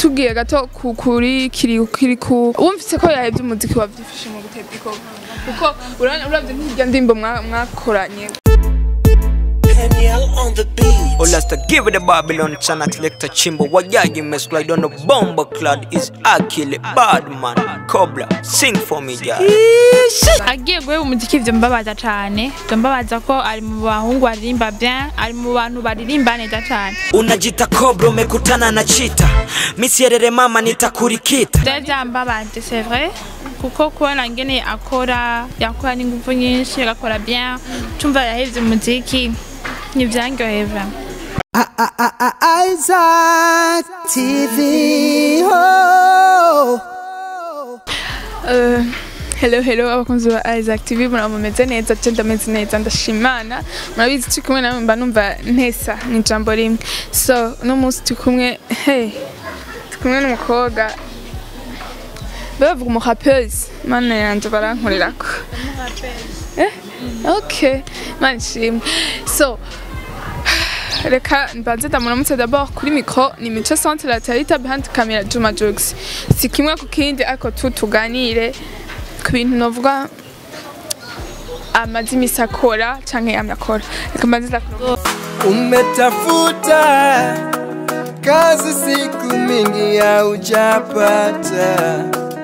tugiye gato ku- kuri kiri kiri ku wumvise ko yahebye umuziki wavyifashe mu gutebya ikoko kuko urabona uravye nk'irya ndimbo mwa- mwakoranye Olasta give it a Babylon chana selector chimbo Wajaji me slide on the bomber clad is Akili Badman Cobra sing for me yeah agiye guheba umuziki ivyo mbabaza cane ivyo mbabaza ko ari mu bahungu baririmba bien ari mu bantu baririmba neza cane Unajita Cobra umekutana na chita Misierere mama nitakurikita vyari vyambabaje c'est vrai kuko kubona ngene akora yakora n'inguvu nyinshi agakora bien tumva yahevye umuziki ntivyanryoheye vraiment Isaac TV. Oh. Uh, hello hello abakunzi ba Isaac TV muraba mumeze neza je ndameze neza ndashimana murabizi turi kumwe namwe mba numva ntesa ni ijambo rimwe so uno munsi turi kumwe hey turi kumwe n'umukobwa bavuga umurapeuse mana yanje barankorerako eh okay mana ishimwe so reka mbanze ndamuramutse d'abord kuri micro ni mico centre la tarita behind camera Juma Jux si kimwe ku kindi ariko tu tuganire ku bintu novuga amaze imisi akora canke yamye akora reka mbanze ndakura Umetafuta kazi siku mingi haujapata,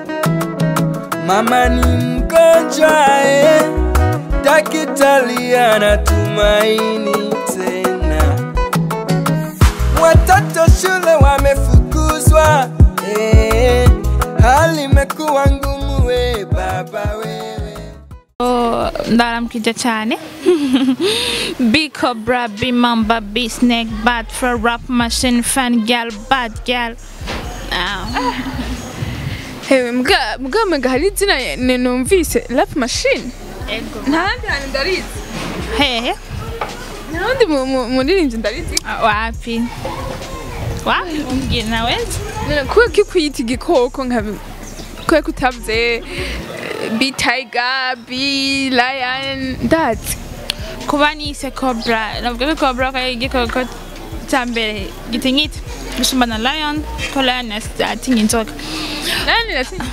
mama ni mgonjwa eh, daktari anatumaini tena, watoto shule wamefukuzwa eh, hali imekuwa ngumu we baba wewe Oh, ndaramukije cyane big cobra big mamba big snake bad for rap machine fan girl bad girl Ah, hewe mbwa mbwa mega hari izina ne- numvise rap machine ntahandi hantu ndarizi hehe ntahandi mu- mu- muririmbyi ndarizi Ah, wapi wapi umbwira naweza None kuba ki kwiyita igikoko nka kuba kutavuze eh, bi tiger bi lion ndazi kuba nise cobra navuga ko cobra ko ari igikoko cya mbere gitinyitse gusumba na lion ko lion atinya inzoka nani nasinzi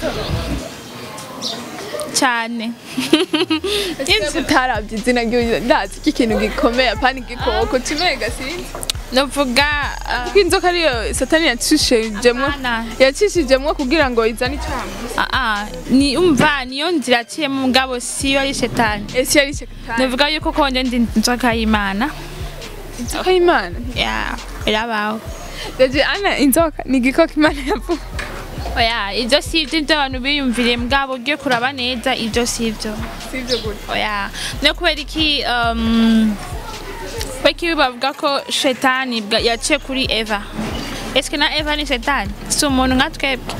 cyane utarabye izina ry'uyu ndazi ko ikintu gikomeye apana igikoko kimwe gasinzi navuga ah, kuko inzoka ariyo satani yacishijemwo Ana. yacishijemwo kugira ngo izane icyaha ah, ah, ni umva niyo nzira aciyemo mugabo siyo ari shetani ese yari satani navuga yuko konje ndi inzoka y'imana inzoka y'imana ya irabaho ndaje ana inzoka ni igikoko imana yavuga oya ibyo si ibyo ibyo abantu biyumviriye mugabo ugiye kuraba neza ibyo si ibyo sivyo gutya oya no kubera iki um, kubera iki bavuga ko shetani bwa- yaciye kuri eva eske na eva ni shetani si umuntu nka twebwe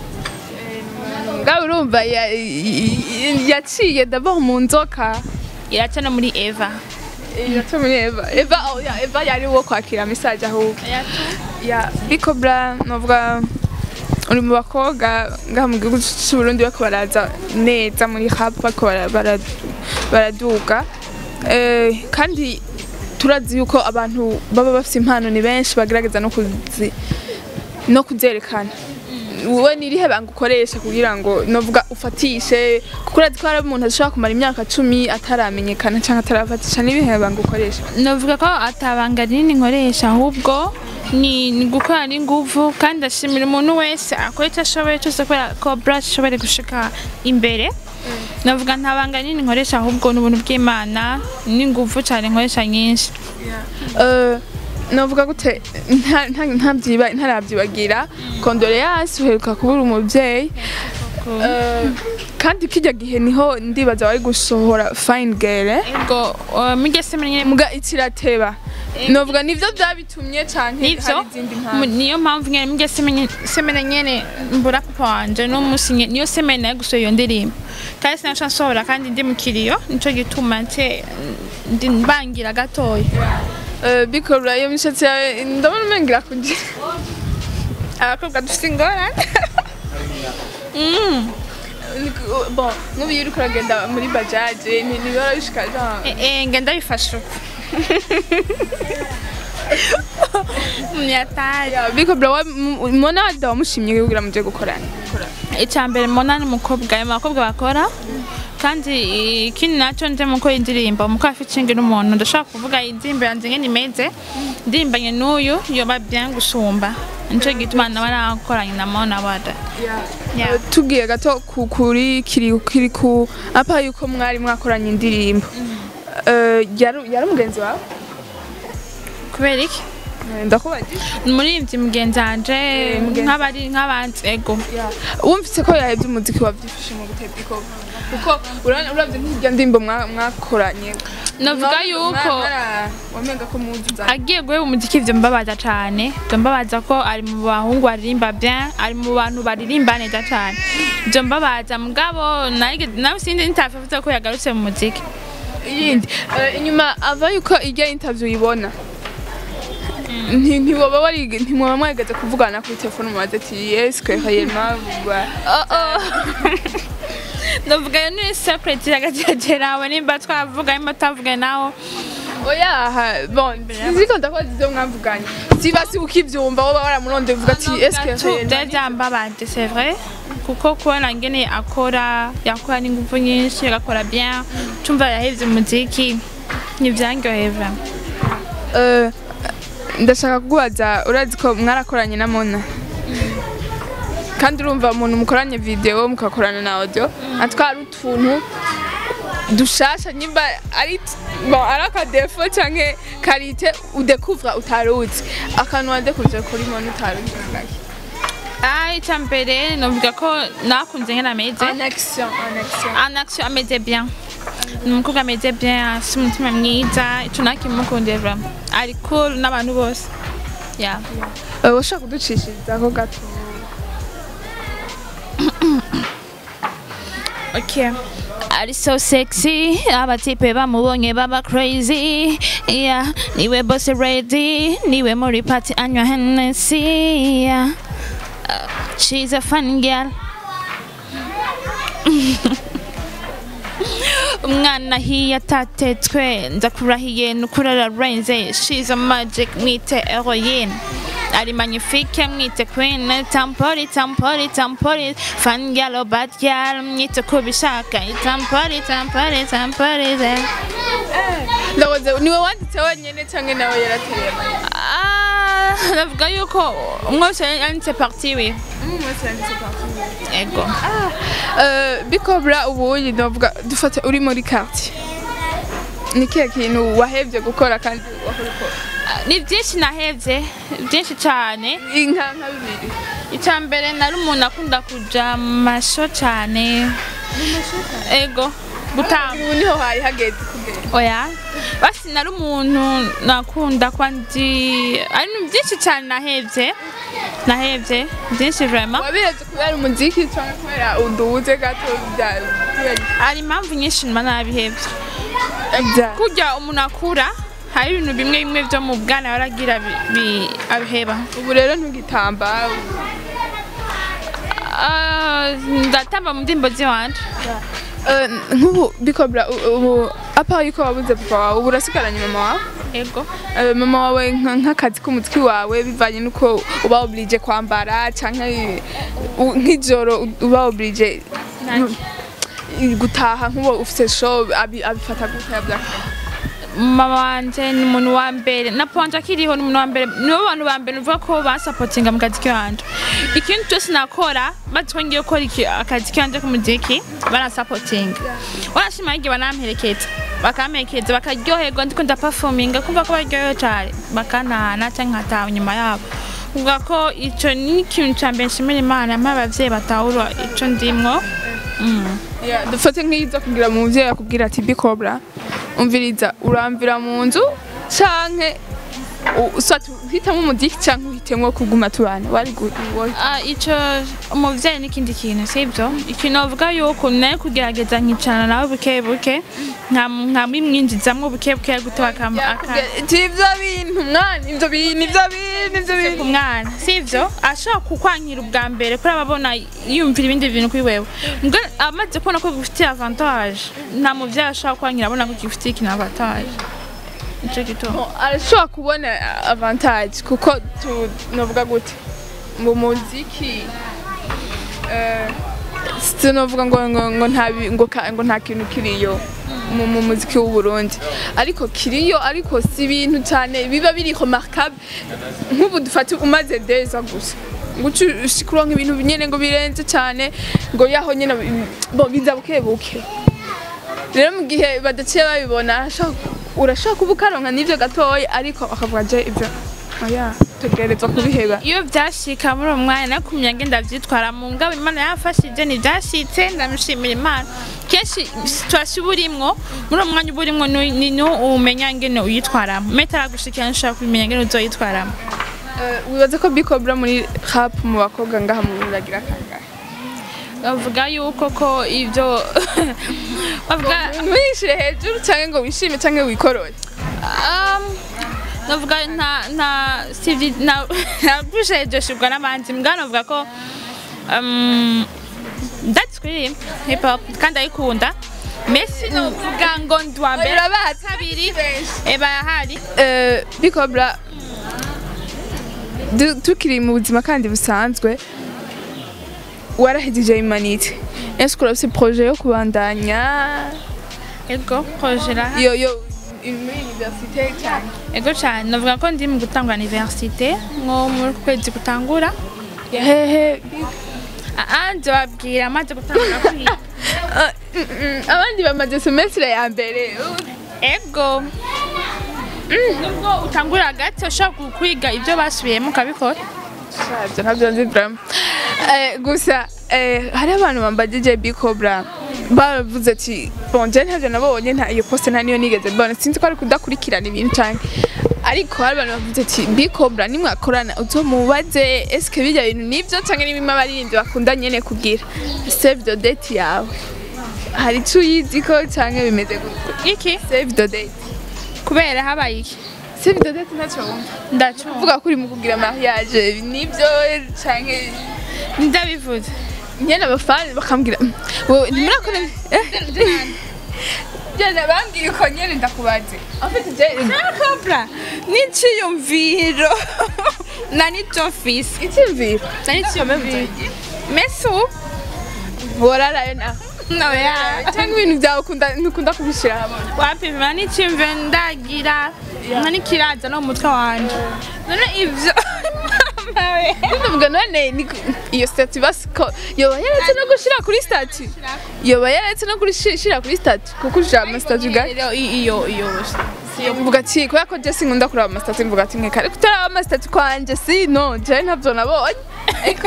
ngawe urumva ya- y- yaciye d'abord mu nzoka iraca no muri eva yaca muri eva eva oh, ya, eva yari uwo kwakira mesaje ahubwo ya bikobra novuga uri mu bakobwa ngaha mu gihugu cy'u Burundi bariko baraza neza muri rap bariko bara- bara- baraduga Eh, kandi turazi yuko abantu baba bafite impano ni benshi bagerageza no kuzi no kuzerekana wowe ni irihe banga ukoresha kugira ngo novuga ufatishe kuko urazi ko hari umuntu ashobora kumara imyaka cumi ataramenyekana cyangwa atarafatisha n'ibihe banga ukoresha navuga ko atabanga rinini nkoresha ahubwo ni ni gukora n'inguvu kandi ndashimira umuntu wese akora icyo ashoboye cyose kubera ko brush ishobore gushika imbere navuga nta banga rinini nkoresha ahubwo ni ubuntu bw'imana n'inguvu cyane nkoresha nyinshi Eh, novuga gute nta- nta- ntabyiba- ntarabyibagira kondoleyansi uheruka kubura umubyeyi Eh, kandi kijya gihe niho ndibaza wari gusohora fine girl eh? ubwo uh, mugese menye muga ikirateba novuga nivyo byabitumye canke nivyo hari izindi mu- mpamvu niyo mpamvu nyene mugese menye semene nyene mbura papa wanje n'umunsi nye- niyo semene yo gusohora iyo ndirimbo kandi sinaca nsohora kandi ndi mu kiriyo nico gituma nce ndi mbangira gatoya Eh, bikora iyo mishatsi yawe ndabona umengira kugira abakobwa dufite ingorane Mm. bon nk'ubu iyo uriko uragenda muri bajaje ntibara bishika genre Eh, eh, ngenda bifasha uko Myatari. biko bro wa- mu- mubona wada wamushimye kugira muje gukorana icya mbere mbona ni umukobwa ayo bakobwa bakora kandi ikindi nacyo nje mu gukora indirimbo mu kwa featuring n'umuntu ndashaka kuvuga indirimbo yanjye ngene imeze ndirimbanye n'uyu yoba bien gusumba nico gituma nawe nakoranye na Mona Wada Yeah. tubwiye gato ku- kuri kiri kiri ku apa yuko mwari mwakoranye indirimbo Eh, yari yari umugenzi wawe kubera iki Eh, ndakubajije umuririmbyi mugenzi wanje mugenzi. nk'abari nk'abandi ego wumvise ko yahebye umuziki wabyifashe mu guteka ikobo kuko urabona uravye nk'irya ndirimbo mwa- mwakoranye navuga yuko wamenga ko muzi agiye guheba umuziki ivyo mbabaza cane ivyo mbabaza ko ari mu bahungu baririmba bien ari mu bantu baririmba neza cane ivyo mbabaza mugabo narige- nawe sindi nitavuze ko yagarutse mu muziki iyindi Eh, inyuma ava yuko irya interview uyibona nti- ntiwoba wari ntimwoba mwageze kuvugana kuri telefone mubaze ati eske réellement wa- ndavuga yo ni secret yagagerawe nimba twavuga nimba twavuga naho oya ha, bon ziko ndakoze ivyo mwavuganye siba si ukivyumva woba waramuronde uvuga ati eske réellement deja mbabaje c'est vrai kuko kubona ngene akora yakora n'ingufu nyinshi agakora bien tumva yahevye umuziki nivyangoye vraiment Eh, ndashaka kukubaza urazi ko mwarakoranye na Mona kandi urumva umuntu mukoranye video mukakorana na audio atwara utuntu dushasha nyimba ari bon ari akadefo canke karite udekuvra utaruzi akantu wadekuvye kuri Mona utaruzi Ah, icya mbere novuga ko nakunze ngene ameze en action en action en action ameze bien ni umukobwa ameze bien afite umutima mwiza ico nakimukundiye vraiment ari cool n'abantu bose yeah. Eh, ushaka kuducishirizaho gato Okay. Ari so sexy, abatipe bamubonye baba crazy. Yeah, niwe boss ready, niwe muri party anywa Hennessy. Yeah. Uh, she's a fun girl. umwana hiya atatetswe ndakurahiye nukurara renze she's a magic mwite heroine ari magnifique mwite queen tampori tampori tampori fan girl or bad girl mwite kubishaka tampori tampori tampori ze ndakoze niwe wanditse wenyene canke nawe yaratereye amayeri ah navuga yuko umwe wese yanditse parti we ego Eh, bikobra ubuyi ndavuga dufate uri muri quartier ni kihe kintu wahevye gukora kandi wahora ukora ni byinshi nahevye byinshi cyane inka nka bibiri icya mbere nari umuntu akunda kuja mu masho cyane ego gutamba ubu niho hari hageze kugera oya basi nari umuntu nakunda kuba ndi ari ibintu byinshi cyane nahevye nahevye byinshi vraiment wabireze kubera umuziki cyangwa kubera uduhuze gato bya kubera hari impamvu nyinshi mba nabihevye bya kurya umuntu akura hari ibintu bimwe bimwe byo mu bwana baragira bi- bi- abiheba ubu rero ntugitamba Ah, ndatamba mu ndirimbo ziwanje Eh, nk'ubu bikobra u- ubu apa yuko wabuze papa wawe ubu urasigaranye mama wawe ego Eh, mama wawe nka- nk'akazi k'umuziki wawe bivanye n'uko uba oblige kwambara canke u- nk'ijoro u- uba oblige Naki. gutaha nk'uwo ufite show abi- abifata gutya byakora mama wanje ni umuntu wa mbere na ponje akiriho ni umuntu wa mbere nibo bantu ba mbere nuvuga ko basapotinga mu kazi k'iwanje ikintu cyose nakora bazi ko ngiye gukora iki- akazi k'iwanje k'umuziki barasapotinga barashima igihe banamperekeza bakamperekeza bakaryoherwa ndiko ndapafominga kumva ko baryohewe cyane bakantahana cyangwa nkataha inyuma yabo kuvuga ko ico ni ikintu ca mbere nshimira imana mpa abavyeyi batahura ico ndimwo Mm. Yeah, dufate nk'izo kugira mu muvyeyi akubwira ati bikobra umviriza uramvira mu nzu canke u- usati uhitamo umuziki canke uhitemwo kuguma tubana wari gu- wo- Ah, ico umuvyeyi n'ikindi kintu sibyo ikintu bavuga yuko naye kugerageza nkicarana nawe buke buke nka- nkamwimwinjizamwo buke buke gute bakam- aka- Ati, ivyo bintu mwana ivyo bintu ivyo bintu ivyo bintu umwana sivyo ashobora kukwankira ubwa mbere kuri ababona yumvira ibindi bintu kuri wewe mbwa amaze kubona ko gifitiye avantage nta muvyeyi ashobora kwankira abona ko gifitiye ikintu avantage nico gituma Bon, arashobora kubona avantage kuko tu novuga gute mu muziki eh, sinovuga ngo ngo ngo nta bi- ngo ka- ngo nta kintu kiriyo mu mu muziki w'u Burundi ariko kiriyo ariko si ibintu cyane biba biri remarquable nk'ubu dufate umaze deza gusa guca kuronka ibintu nyene ngo birenze cyane ngo yaho nyene bi- bo biza buke buke rero mu gihe badaciye babibona arashobora- urashobora kuba ukaronka n'ivyo gatoya ariko bakavuga je ivyo oya tegerezwa kubiheba iyo byashika muri uwo mwanya nakumye ngenda ndavyitwara mu ngabo imana yafashije ntibyashitse ndamushimira imana kenshi situation uba urimwo muri uwo mwanya uba urimwo ni ni niho umenya ngene uyitwaramo meta aragushikira ntushobora kubimenya ngene uzoyitwaramo Eh, wibaza ko bikobra muri rap mu bakobwa ngaha mu Burundi agira kangahe bavuga yuko ko ibyo bavuga ntwishire hejuru canke ngo wishime canke wikorore um, navuga nta nta sivyi na nabuje joshirwa n'abandi mbwa navuga ko um, ndatswiririmba hip hop kandi ayikunda Messi novuga ngo ndwa mbere Urabazi, kabiri benshi. eba yahari Eh, bikobra du- tukiri mu buzima kandi busanzwe warahejeje imanite ese urafise projet yo kubandanya ego projera yo yo muri universite cyane ego cyane navuga ko ndi mu gutangura universite nko muri kwezi gutangura hehe ah ndababwira maze gutangura kwiga Ah, mm, mm, abandi bamaze semestre ya mbere ego nubwo utangura gato ushobora kwiga ibyo basubiyemo ukabikora ibyo ntabyo nzi vraiment Eh, gusa eh, hari abantu bambagije bicobra baravuze ati bon je ntabyo nabonye nta iyo poste nta niyo nigeze mbona sinzi ko ari kudakurikirana ibintu cyane ariko hari abantu bavuze ati bicobra nimwakorana uzomubaze eske bijya bintu nivyo canke n'ibima abaririmbyi bakunda nyene kugira save the date yawe hari ico uyizi ko canke bimeze gute iki save the date kubera habaye iki save the date ntacyo wumva ndacumva uvuga ko uri mu kugira mariage nivyo canke ndabivuze nyene abafani bakambwira "Mm, wowe ntimurakora jana bambwiye uko nyene ndakubaze afite je cobra n'iciyumviro na nico mfise icyumviro na n'iciyumviro mesu borarayo naho noya cyangwa ibintu byawe ukunda ntukunda kubishira hamwe wapima n'iciyumviro ndagira nka nikiraza no mu mutwe wanje none ivyo mawe ndavuga none ni ku- iyo statue basi ko yoba yaretse no gushira kuri statue yoba yaretse no gushira kuri statue kuko ushira ama statue ga iyo iyo iyo mvuga ati kubera ko je sinkunda kuraba ama statue mvuga ati nkeka ariko utaraba ama statue kwanje si no je ntabyo nabonye ariko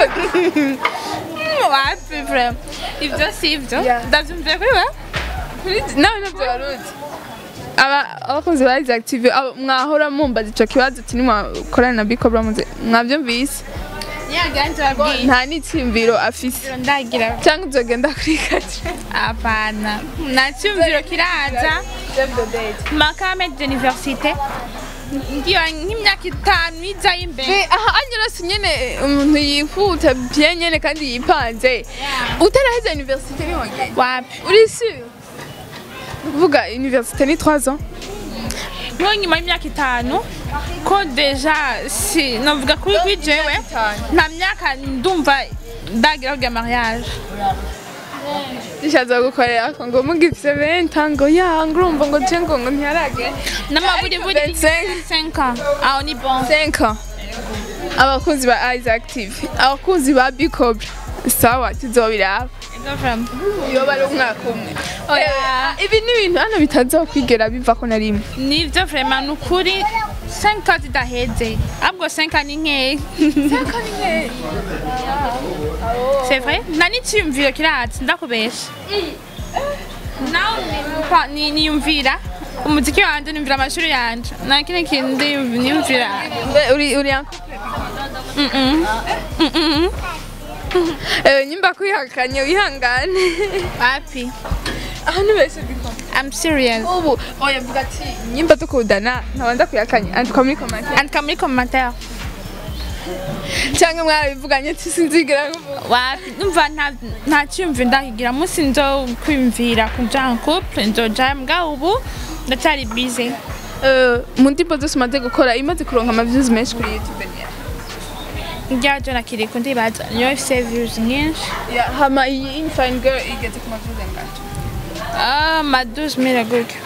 wapi vraiment ivyo si ivyo Yeah. ndavyumviye kuri we kuri nawe ntabyo waruzi aba abakozi ba Isaac TV abo- mwahora mumbaza ico kibazo ati nimwakorana na Bicobra muze mwavyumvise nyaganje babwiye nta n'icyumviro afise ndagira cyangwa uzogenda kuri kati apana nta cyumviro kiraza makame d'université ngiyo nk'imyaka itanu izayo imbere aha anyurose nyene umuntu yihuta bien nyene kandi yipanze utaraheza universite nihongeye wapi uri sûr kuvuga universite ni 3 ans nko nyuma y'imyaka itanu ko deja si navuga kuri kuri jewe nta myaka ndumva ndagira kugira mariage ishaza gukorera ko ngo mugifise 20 ans ngo ya ngo urumva ngo je ngo ngo ntiyarage n'amaburiburi 25 5 ans aho ni bon 5 ans abakunzi ba Isaac TV abakunzi ba Bicobra sawa tuzobiraba yoba ari umwaka umwe Oya. Eh, ibi ni ibintu hano bitazokwigera biva ko na rimwe nivyo vraiment ni ukuri 5 ans zidaheze ahubwo 5 ans ni nkeya c'est vrai nta n'icyiyumviro kiraza ndakubesha nawe ni- ni- niyumvira umuziki wanje niyumvira amashuri yanje nta kindi kintu ndiyumv- niyumvira Mbe, uri uri en Eh, nyimba kwihakanye wihangane wapi aho nibeshe bikoma I'm serious ubu oya vuga ati nyimba tukudana ntabanza kwihakanye andika muri komante andika muri commentaire cyangwa mwarabivuganye ati sinzigera nkuvuga wapi numva nta nta cyiyumviro ndakigira munsi nzo kwiyumvira kuja en couple nzoja mbwa ubu ndacyari busy Eh, mu ndirimbo zose umaze gukora imaze kuronka ama views menshi kuri youtube ni yawe? njya jona kiri kundibaza niyo ifise views nyinshi Ya, hama iyi infine girl igeze ku ma views angahe Ah, ma 12000 gutyo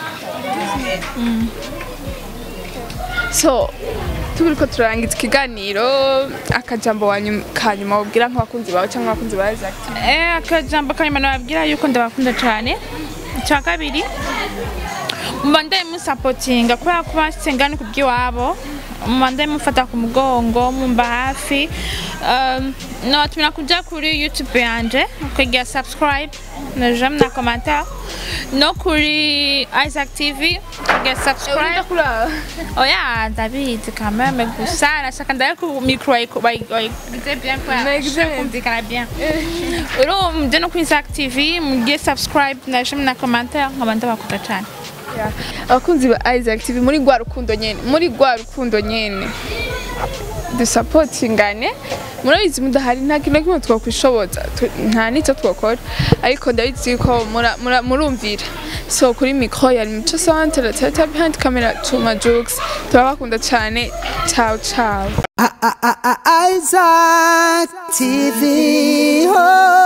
so turiko turangiza ikiganiro akajambo wanyu kanyuma wabwira nk'abakunzi bawe cyangwa abakunzi ba Isaac TV. Eh, akajambo kanyuma nababwira yuko ndabakunda cyane icya kabiri mubandaye musapotinga kubera ko basengana ku by'iwabo mubandaye mufata ku mugongo mumba hafi Um, nabatumira kuja kuri youtube yanje ukagira subscribe na j'aime na commentaire no kuri isaac tv ukagira subscribe oya ndabizi quand même gusa nashaka ndaye ku micro bayigize bien Bayigize bien. kumvikana bien uro muje no kuri isaac tv mugire subscribe na j'aime na commentaire nkaba ndabakunda cyane Ya, abakunzi ba Isaac TV muri rwa rukundo nyene muri rwa rukundo nyene dusapotingane murabizi mudahari nta kintu na kimwe twakwishoboza tu- nta n'icyo twakora ariko ndabizi ko mura- mura- murumvira so kuri mikro yari mico santere teta behind camera Chuma Jux turabakunda cyane ciao ciao Isaac TV. Oh.